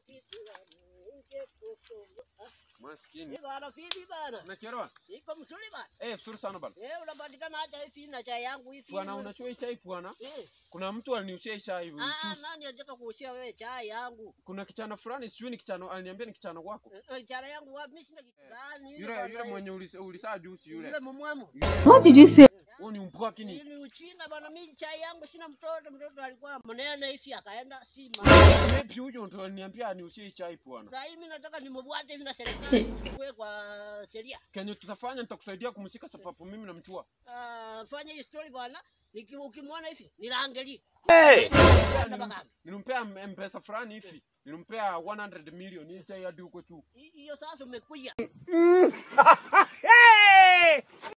Maskini. Bana vipi bana? Unakielewa? Iko mzuri bana. Eh, vizuri sana bana. Eh, unapatikana acha hivi na chai yangu hivi. Bwana unachua hii chai bwana? Eh. Kuna mtu aliniusia hii chai Ah, juice. nani anataka kuushia wewe chai yangu? Kuna kichana fulani sijui ni kichana aliniambia ni kichana wako. Eh, eh, Chai yangu wapi? Mimi sina kitu gani. Yule yule mwenye ulisa, ulisaa juice yule. Yule mumwamu. What did you say? Huyo ni mpwaki Hii ni. ni uchinga bana, mimi chai yangu sina mtoto, mtoto alikuwa mnene hivi akaenda si Maybe huyo ndo aliniambia aniusie hii chai bwana. Sasa hivi mimi nataka nimebwate hivi na serikali kuwe kwa sheria. Kenye tutafanya nitakusaidia kumsika sababu mimi namchua. Ah, fanya hii story bwana. Niki- Ukimwona hivi nilaangalie. Nilimpea m- mpesa fulani hivi. Nilimpea 100 million hii chai hadi huko juu. Hiyo sasa umekuja.